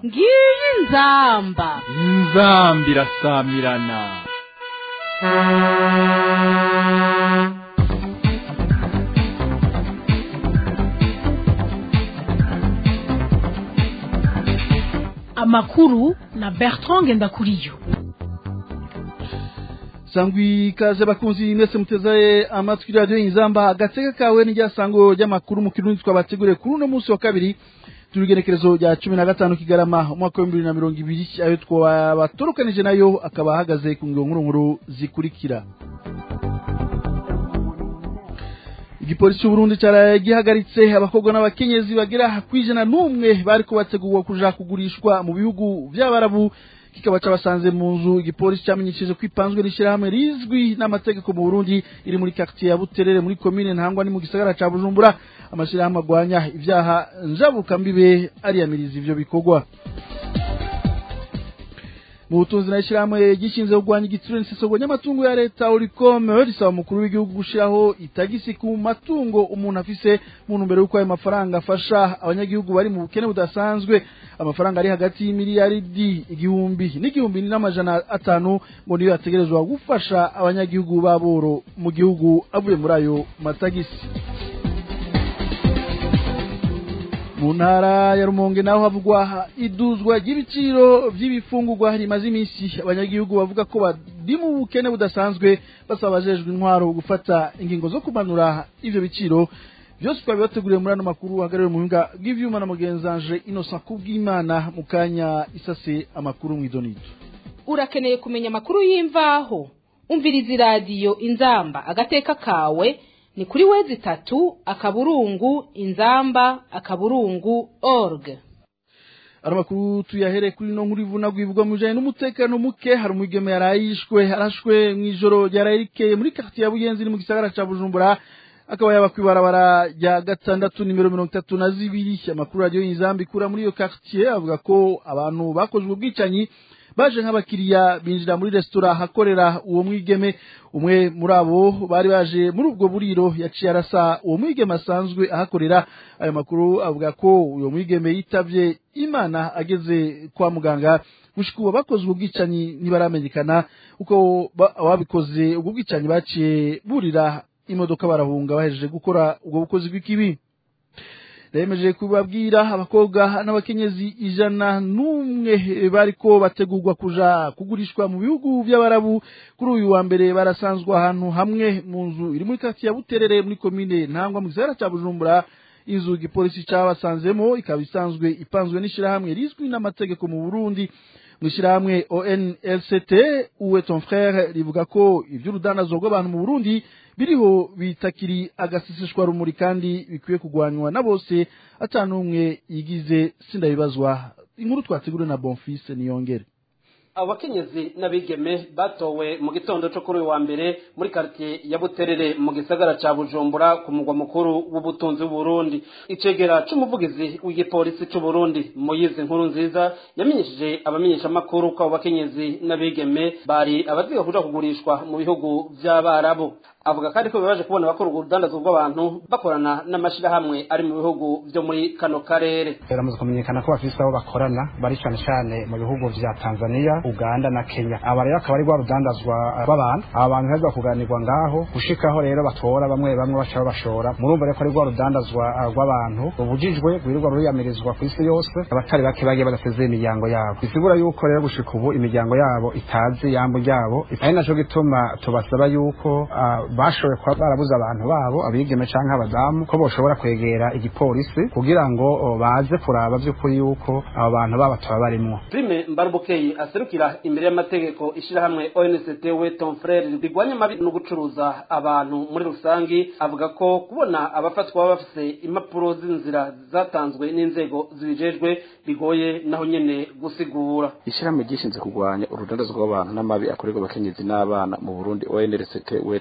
ngiyi inzamba inzambi irasamirana amakuru na bertrand ngendakuriyo sangwi ikaze bakunzi mwese muteze amatwi radiyo inzamba agateka kawe n'iryasango ry'amakuru mu kirundi twabateguriye kuri uno munsi wa kabiri turugenekerezo rya cumi na gatanu kigarama umwaka w'ibihumbi bibiri na mirongo ibiri ayo twabaturukanije nayo akaba ahagaze ku nkuru nkuru zikurikira igipolisi cy'uburundi cyaraye gihagaritse abakobwa n'abakenyezi bagera ku ijana n'umwe bari kubategurwa kuja kugurishwa mu bihugu vy'abarabu kikaba cabasanze mu nzu igipolisi cyamenyesheje ko ipanzwe n'ishyirahamwe rizwi n'amategeko mu burundi iri muri quartier ya buterere muri komine ntangwa ni mu gisagara ca bujumbura amashyirahamwe agwanya ivyaha njabukambibe ariyamiriza ivyo bikorwa mu butunzi na ishyirahamwe gishinzwe kurwanya igitsure n'isesogwa ry'amatungo ya leta urikome risaba umukuru w'igihugu gushiraho itagisi ku matungo umuntu afise mu ntumbero y'uko ayo mafaranga afasha abanyagihugu bari mu bukene budasanzwe amafaranga ari hagati y'imiliyaridi igihumbi n'igihumbi n'amajana atanu ngo niyo yategerezwa gufasha abanyagihugu b'aboro mu gihugu avuye muri ayo matagisi mu ntara ya rumonge naho havugwa iduzwa ry'ibiciro by'ibifungurwa rimaze iminsi abanyagihugu bavuga ko bari mu bukene budasanzwe basaba abajejwe intwaro gufata ingingo zo kumanura ivyo biciro byose twabibateguriye muri ano makuru hagarariwe mu buhinga bw'ivyuma na mugenzanje innocent kubw'imana mu kanya isase amakuru mw'idonido urakeneye kumenya amakuru y'imvaho umviriza iradiyo inzamba agateka kawe ni kuri wezi itatu akaburungu inzamba akaburungu org ari amakuru tuyahere kuri no nkuru ivuna gwibwa mu bijanye n'umutekano muke hari umwigeme yarayishwe arashwe mw'ijoro ryarayikeye muri quartier ya buyenzi ni mu gisagara ca bujumbura akaba yaba kwibarabara rya gatandatu nimero mirongo itatu na zibiri amakuru radiyo y'inzamba ikura muri iyo quartier avuga ko abantu bakozwe ubwicanyi baje nk'abakiriya binjira muri resitora ahakorera uwo mwigeme umwe muri abo bari baje muri ubwo buriro yaciye arasa uwo mwigeme asanzwe ahakorera ayo makuru avuga ko uwo mwigeme yitavye imana ageze kwa muganga gushika ubu bakoze ubwo bwicanyi ntibaramenyekana uko ababikoze ubwo bwicanyi baciye burira imodoka barahunga bahejeje gukora ubwo bukozi bw'ikibi remeje kubabwira abakobwa n'abakenyezi ijana n'umwe bariko bategurwa kuja kugurishwa mu bihugu by'abarabu kuri uyu wa mbere barasanzwe ahantu hamwe mu nzu iri muri kati ya buterere muri komine ntangwa mu gisagara ca bujumbura inzu igipolisi cabasanzemo ikaba isanzwe ipanzwe n'ishirahamwe rizwi n'amategeko mu burundi mw'ishirahamwe onlct uwe ton frere rivuga ko ivy'urudandazo rw'abantu mu burundi biriho bitakiri agaseseshwa rumuri kandi bikwiye kugwanywa na bose atanumwe yigize sindabibazwa inkuru twateguriwe na bonfise niyongere abakenyezi n'abigeme batowe mu gitondo cyo kuri uyu wa mbere muri quartier ya Buterere mu gisagara ca Bujumbura ku mugwa mukuru w'ubutunzi w'Uburundi icegera c'umuvugizi w'igipolisi c'u Burundi Moyize nkuru nziza yamenyesheje abamenyesha makuru ko abo bakenyezi n'abigeme bari abaziga kuja kugurishwa mu bihugu vy'abarabu avuga kandi ko bibaje kubona bakora urudandazo rw'abantu bakorana n'amashirahamwe ari mu bihugu vyo muri kano karere biramaze kumenyekana ko bafise abo bakorana bari cane cane mu bihugu vya Tanzania Uganda na Kenya aba rero akaba ari rwa rudandazwa rw'abantu aba bantu heza kuganirwa ngaho gushikaho rero batora bamwe bamwe baca babashora murumva rero ko ari rwa rudandazwa rw'abantu rubujijwe rwirirwa ruriyamirizwa ku isi yose abatari bake bagiye badasezeye imiryango yabo bisigura yuko rero gushika ubu imiryango yabo itazi yambo ryabo ari naco gituma tubasaba yuko bashoboye kuba barabuze abantu babo abigeme canke abadamu ko boshobora kwegera igipolisi kugira ngo baze kuraba vy'ukuri yuko abo bantu baba tuba barimwo Prime Mbarubukeye aserukira imbere y'amategeko ishirahamwe ONCT we Tom Frere rigwanya amabi no gucuruza abantu muri rusangi avuga ko kubona abafatwa baba bafise impapuro z'inzira zatanzwe n'inzego zibijejwe bigoye naho nyene gusigura ishirahamwe ryishinze kurwanya urudandazo rw'abantu n'amabi akorerwa abakenyezi n'abana mu Burundi ONCT we Tom Frere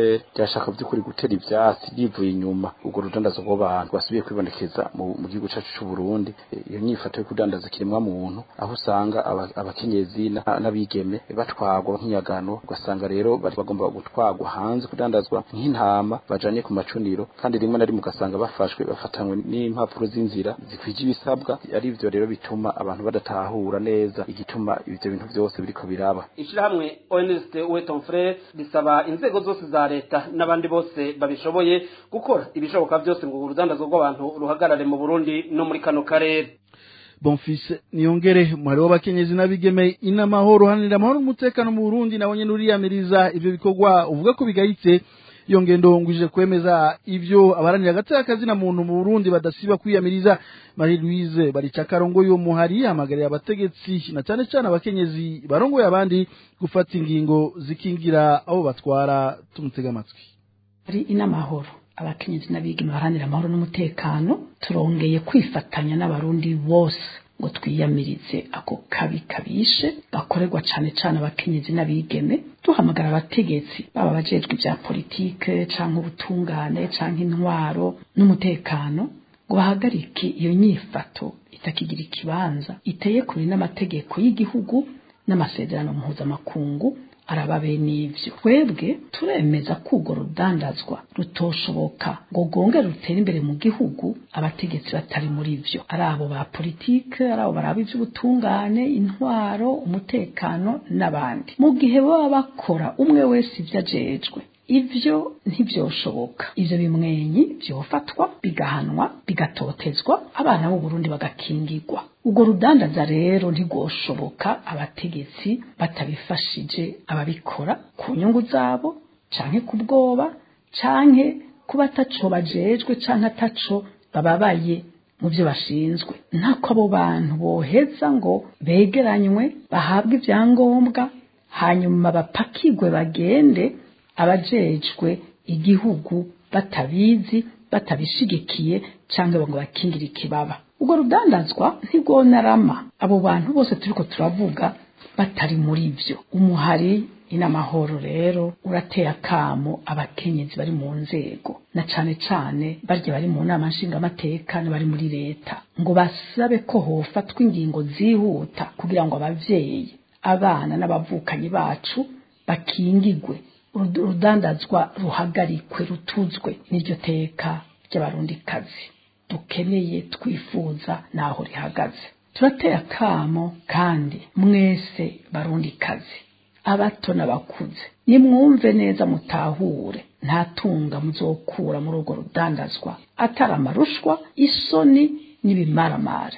frere ryashaka by'ukuri gutera ivyatsi yivuye inyuma ubwo rudandazo rw'abantu rwasubiye kwibonekeza mu, mu gihugu cacu c'u Burundi iyo nyifato yo kudandaza kiremwa muntu aho usanga abakenyezi n'abigeme batwagwa nk'inyagano ugasanga rero bagomba gutwagwa hanze kudandazwa nk'intama bajanye ku macuniro kandi rimwe na rimwe ugasanga bafashwe bafatanywe n'impapuro z'inzira zikwije ibisabwa ari ivyo rero bituma abantu badatahura neza igituma ivyo bintu vyose biriko biraba ishirahamwe ONST Weton Frere risaba inzego zose za leta n'abandi bose babishoboye gukora ibishoboka byose ngo urudandazo rw'abantu ruhagarare mu Burundi no muri kano karere Bonfils niyongere muhari w'abakenyezi n'abigeme inamahoro hanira amahoro n'umutekano mu Burundi nabo nyene uriyamiriza ivyo bikorwa uvuga ko bigayitse iyo ngendo ngwije kwemeza ivyo abaranira agateka akazi na muntu mu Burundi badasiba kwiyamiriza Marie Louise baricakarongo yo muhari hamagariye abategetsi na cyane cyane abakenyezi barongoye abandi gufata ingingo zikingira abo batwara tumutega amatwi ari inamahoro abakenyezi n'abigeme baharanira amahoro n'umutekano turongeye kwifatanya n'abarundi bose ngo twiyamirize ako kabi kabishe gakorerwa cane cane abakenyezi n'abigeme duhamagara abategetsi baba abajejwe ibya politike canke ubutungane canke intwaro n'umutekano ngo bahagarike iyo nyifato itakigira ikibanza iteye kure n'amategeko y'igihugu n'amasezerano mpuzamakungu araba bene ivyo twebwe turemeza ko urwo rudandazwa rutoshoboka ngo rwonge rutere imbere mu gihugu abategetsi batari muri vyo ari abo ba politike ari abo baraba ivy'ubutungane intwaro umutekano n'abandi mu gihe baba bakora umwe wese ivyo ajejwe ivyo ntivyoshoboka ivyo bimwenyi vyofatwa bigahanwa bigatotezwa abana b'u Burundi bagakingirwa ubwo rudandaza rero ntigoshoboka abategetsi batabifashije ababikora ku nyungu zabo canke ku bwoba canke kuba ataco bajejwe canke ataco bababaye mu byo bashinzwe ntako abo bantu boheza ngo begeranywe bahabwe ibyangombwa hanyuma bapakigwe bagende abajejwe igihugu batabizi batabishigikiye cyangwa ngo bakingire ikibaba ubwo rudandazwa ntirwonarama abo bantu bose turiko turavuga batari muri byo umuhari inamahoro rero urateye akamo abakenyezi bari mu nzego na cane cane barya bari mu nama nshingamateka bari muri leta ngo basabe ko hofatwa ingingo zihuta kugira ngo abavyeyi abana n'abavukanyi bacu bakingigwe urudandazwa ruhagarikwe rutuzwe n'iryo teka ry'abarundikazi dukeneye twifuza naho rihagaze turateye akamo kandi mwese barundikazi abato n'abakuze nimwumve neza mutahure nta tunga muzokura muri urwo rudandazwa atari amarushwa isoni n'ibimaramare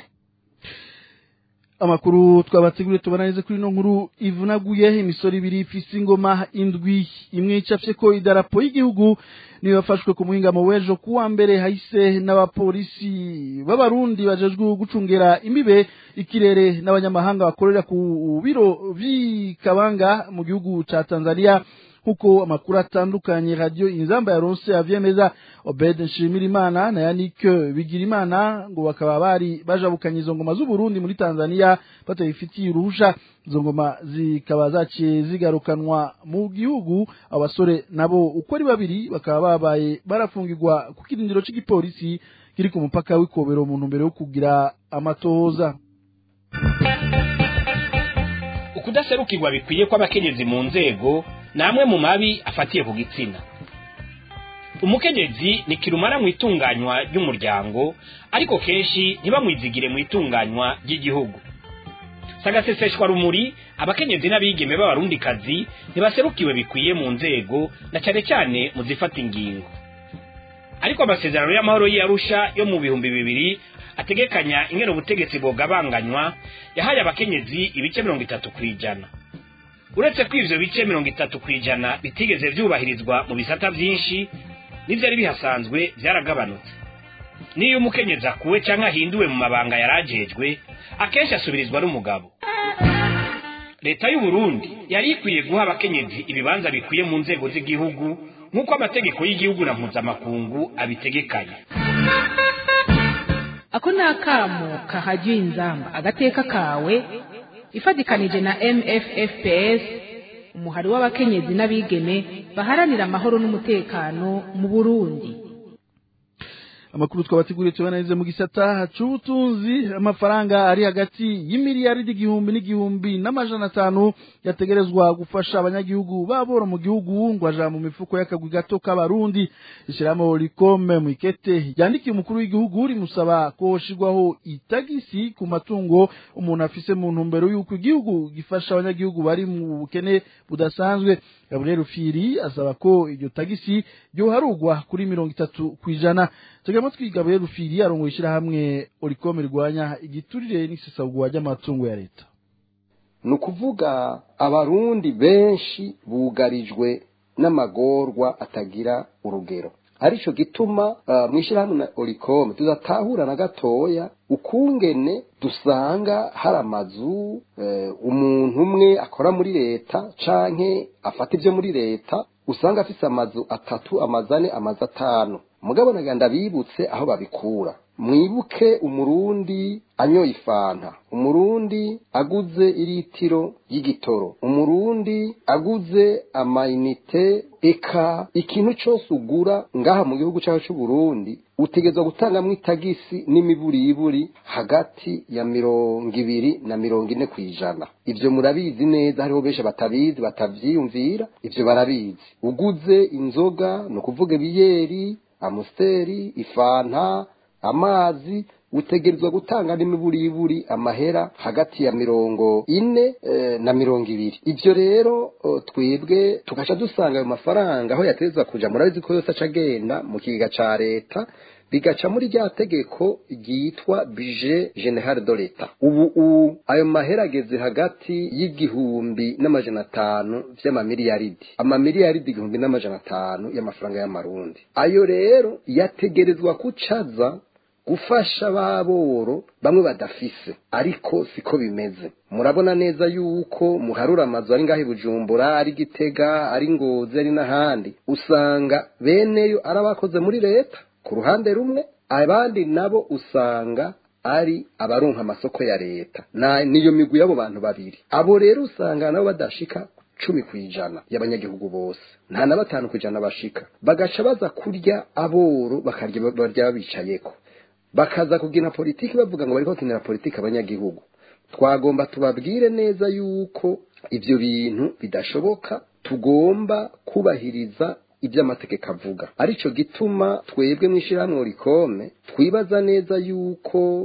amakuru twabateguriye tubananize kuri ino nkuru ivunaguye imisoro ibiri ifise ingoma indwi imwe icafye ko idarapo y'igihugu niyo yafashwe ku muhingamo w'ejo kuwa mbere hahise n'abapolisi b'abarundi bajejwe gucungera imbibe ikirere n'abanyamahanga bakorera ku biro vy'ikabanga mu gihugu ca tanzania kuko amakuru atandukanye radio inzamba ya ronse avyemeza Obed Nshimirimana na Yannick Bigirimana ngo bakaba bari bajabukanye izo ngoma z'u Burundi muri Tanzania batayifitiye uruhusha izo ngoma zikaba zaciye zigarukanwa mu gihugu abasore nabo uko ari babiri bakaba babaye barafungirwa ku kirindiro c'igipolisi kiri ku mupaka w'ikobero mu ntumbero yo kugira amatohoza ukudaserukirwa bikwiye kw'abakenyezi mu nzego namwe mu mabi afatiye ku gitsina umukenyezi ni kirumara mu itunganywa ry'umuryango ariko kenshi ntibamwizigire mu itunganywa ry'igihugu sagaseseshwa rumuri abakenyezi n'abigeme b'abarundikazi ntibaserukiwe bikwiye mu nzego na cyane cyane mu zifata ingingo ariko amasezerano y'amahoro y'arusha yo mu bihumbi bibiri ategekanya ingene ubutegetsi bwogabanganywa yahaye abakenyezi ibice mirongo itatu ku ijana uretse ko ivyo bice mirongo itatu ku ijana bitigeze vyubahirizwa mu bisata vyinshi n'ivyari bihasanzwe vyaragabanutse niyo umukenyezi akuwe canke ahinduwe mu mabanga yarajejwe akenshi asubirizwa n'umugabo leta y'u Burundi yari ikwiye guha abakenyezi ibibanza bikwiye mu nzego z'igihugu nk'uko amategeko y'igihugu na mpuzamakungu abitegekanya ako ni akamo kahajyiye inzamba agateka kawe ifatikanije na mffps umuhari w'abakenyezi n'abigeme baharanira amahoro n'umutekano mu burundi amakuru twabateguriye tubananize mu gisata c'ubutunzi amafaranga ari hagati y'imiliyaridi igihumbi n'igihumbi n'amajana atanu yategerezwa gufasha abanyagihugu babora mu gihugu ngo aja mu mifuko y'akagwi gato k'abarundi ishirahamwe rikome mu ikete yandikiye umukuru w'igihugu rimusaba ko hoshirwaho itagisi ku matungo umuntu afise mu ntumbero y'uko igihugu gifasha abanyagihugu bari mu bukene budasanzwe gabriel firi asaba ko iryo tagisi ryoharugwa kuri mirongo itatu kw'ijana tugamo twiga gabriel rufiri arongoye ishyirahamwe orikome rirwanya igiturire n'isesagurwa ry'amatungo ya leta ni ukuvuga abarundi benshi bugarijwe n'amagorwa atagira urugero arico gituma uh, mu ishyirahamwe na orikome tudatahura na gatoya ukungene dusanga hari amazu uh, umuntu umwe akora muri leta canke afata ivyo muri leta usanga afise amazu atatu amazu ane amazu atanu mugabo naganda bibutse aho babikura mwibuke umurundi anyoye ifanta umurundi aguze iritiro y'igitoro umurundi aguze amayinite eka ikintu cyose ugura ngaha mu gihugu cyacu cy'uburundi utegerezwa gutangamwo itagisi n'imiburiburi hagati ya mirongo ibiri na mirongo ine ku ijana ivyo murabizi neza hariho benshi batabizi batavyiyumvira ivyo barabizi uguze inzoga ni ukuvuga ibiyeri amusiteri ifanta amazi utegerezwa gutanga n'imiburiburi amahera hagati ya mirongo ine e, na mirongo ibiri ivyo rero twebwe tugaca dusanga ayo mafaranga aho yategerezwa kuja murabizi ko yose aca agenda mu kigega ca leta bigaca muri rya tegeko ryitwa bije general de leta ubu ayo mahera ageze hagati y'igihumbi n'amajana atanu vy'amamiliyaridi amamiliyaridi igihumbi n'amajana atanu y'amafaranga y'amarundi ayo rero yategerezwa kucaza gufasha baboro bamwe badafise ariko siko bimeze murabona neza yuko muharura amazu ari ngaho bujumbura ari gitega ari ngozi ari n'ahandi usanga beneyo ari abakoze muri leta ku ruhande rumwe abandi nabo usanga ari abaronka amasoko ya leta na niyo migwi y'abo bantu babiri abo rero usanga nabo badashika cumi ku ijana y'abanyagihugu bose nta na batanu ku ijana bashika bagaca baza kurya aboro bakarya barya babicayeko bakaza kugira politiki bavuga ngo bariko bakinira politiki abanyagihugu twagomba tubabwire neza yuko ivyo bintu bidashoboka tugomba kubahiriza ibyo amategeko avuga arico gituma twebwe mu ishyirahamwe rikome twibaza neza yuko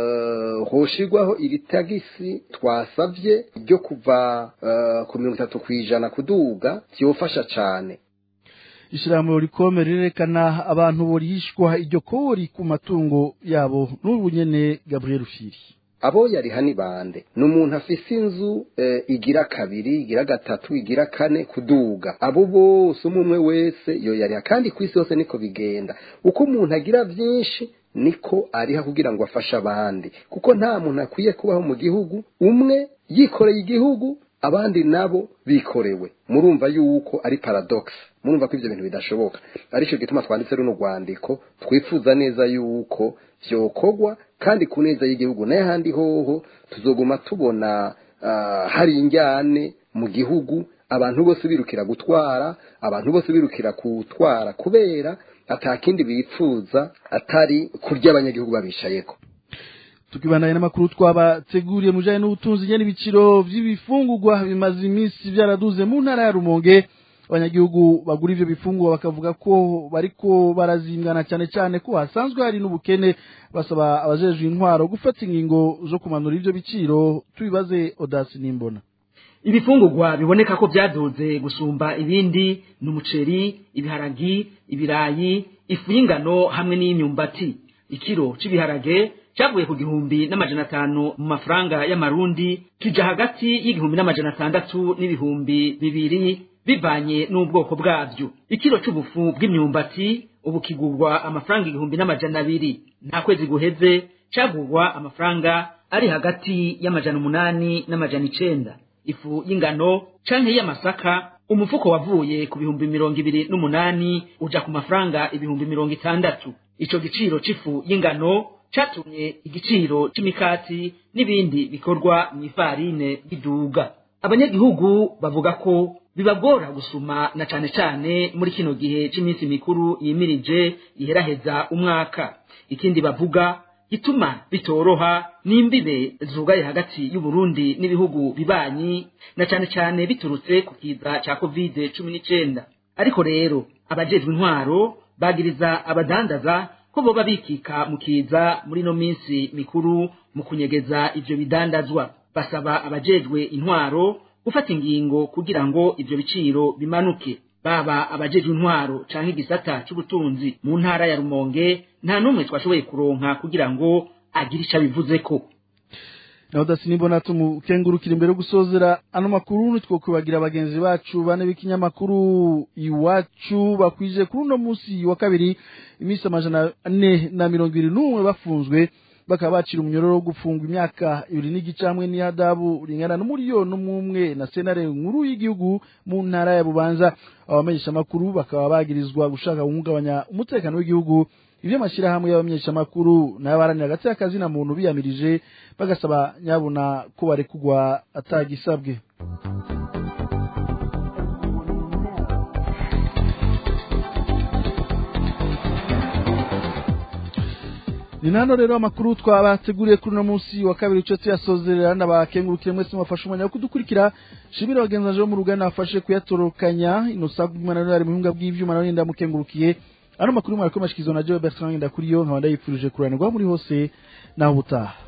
uh, hoshirwaho iri tagisi twasavye ryo kuva uh, ku mirongo itatu ku ijana kuduga vyofasha cane ishyirahamwe rikome rirerekana abantu borishwa iryo kori ku matungo yabo n'ubu nyene gabriel firi abo yariha ni bande ni umuntu afise inzu e, igira kabiri igira gatatu igira kane kuduga abo bose umwe umwe wese yo yariha kandi ku isi yose niko bigenda uko umuntu agira vyinshi niko ariha kugira ngo afashe abandi kuko nta muntu akwiye kubaho mu gihugu umwe yikoreye igihugu abandi nabo bikorewe murumva yuko ari paradox murumva ko ibyo bintu bidashoboka arico gituma twanditse runo rwandiko twifuza neza yuko vyokorwa kandi ku neza y'igihugu n'ahandi hoho tuzoguma tubona uh, hari injyane mu gihugu abantu bose birukira gutwara abantu bose birukira kutwara kubera atakindi bipfuza atari kurya abanyagihugu babishayeko tukibandanya n'amakuru twabateguriye mu bijanye n'ubutunzi nyene ibiciro vy'ibifungurwa bimaze iminsi vyaraduze mu ntara ya Rumonge abanyagihugu bagura ivyo bifungurwa bakavuga ko bariko barazingana cyane cyane ko hasanzwe hari n'ubukene basaba abajejwe intwaro gufata ingingo zo kumanura ivyo biciro tubibaze Odasi Nimbona ibifungurwa biboneka ko byaduze gusumba ibindi ni umuceri ibiharagi ibirayi ifu y'ingano hamwe n'iy'imyumbati ikiro c'ibiharage cyavuye ku gihumbi n'amajana atanu mu mafaranga y'amarundi kija hagati y'igihumbi n'amajana atandatu n'ibihumbi bibiri bivanye n'ubwoko bwabyo ikiro c'ubufu bw'imyumbati ubu kigurwa amafaranga igihumbi n'amajana abiri nta kwezi guheze cagurwa amafaranga ari hagati y'amajana umunani n'amajana icenda ifu y'ingano canke y'amasaka umufuko wavuye ku bihumbi mirongo ibiri n'umunani uja ku mafaranga ibihumbi mirongo itandatu ico giciro c'ifu y'ingano catumye igiciro c'imikati n'ibindi bikorwa mw'ifarine biduga abanyagihugu bavuga ko bibagora gusuma na cane cane muri kino gihe c'iminsi mikuru yimirije iheraheza umwaka ikindi bavuga gituma bitoroha n'imbibe zugaye hagati y'uburundi n'ibihugu bibanyi na cane cane biturutse ku kiza ca covid cumi n'icenda ariko rero abajejwe intwaro bagiriza abadandaza ko boba bikika mu kiza muri no minsi mikuru mu kunyegeza ivyo bidandazwa basaba abajejwe intwaro gufata ingingo kugira ngo ivyo biciro bimanuke baba abajejwe intwaro canke igisata c'ubutunzi mu ntara ya Rumonge nta numwe twashoboye kuronka kugira ngo agire ico abivuzeko naho dasinibona tumukengurukira imbere yo gusozera ano makuru nitwokwibagira bagenzi bacu bane b'ikinyamakuru iwacu bakwije kuri uno munsi wa kabiri iminsi amajana ane na mirongo ibiri n'umwe bafunzwe bakaba bacira umunyororo wo gufungwa imyaka ibiri n'igice hamwe n'ihadabu ringana n'umuriyoni n'umwe na senare nkuru y'igihugu mu ntara ya bubanza abamenyeshamakuru bakaba bagirizwa gushaka guhungabanya umutekano w'igihugu ivyo amashyirahamwe y'abamenyeshamakuru n'abaharanira hagati y'akazi na muntu biyamirije bagasaba nyabuna ko barekugwa atagisabwe ni nano rero amakuru twabateguriye kuri uno munsi wa kabiri ico tuyasozerera ndabakengurukire mwese mwafashe umwanya wo kudukurikira shimira bagenzi bo mu ruganda bafashe kuyatorokanya inosa bw'imana ari mu buhinga bw'ivyuma nawe ndamukengurukiye ano makuru mwariko mashikizwa na Joe Bertrand ndakuriyo nkaba ndayipfurije kuranirwa muri hose naho ubutaha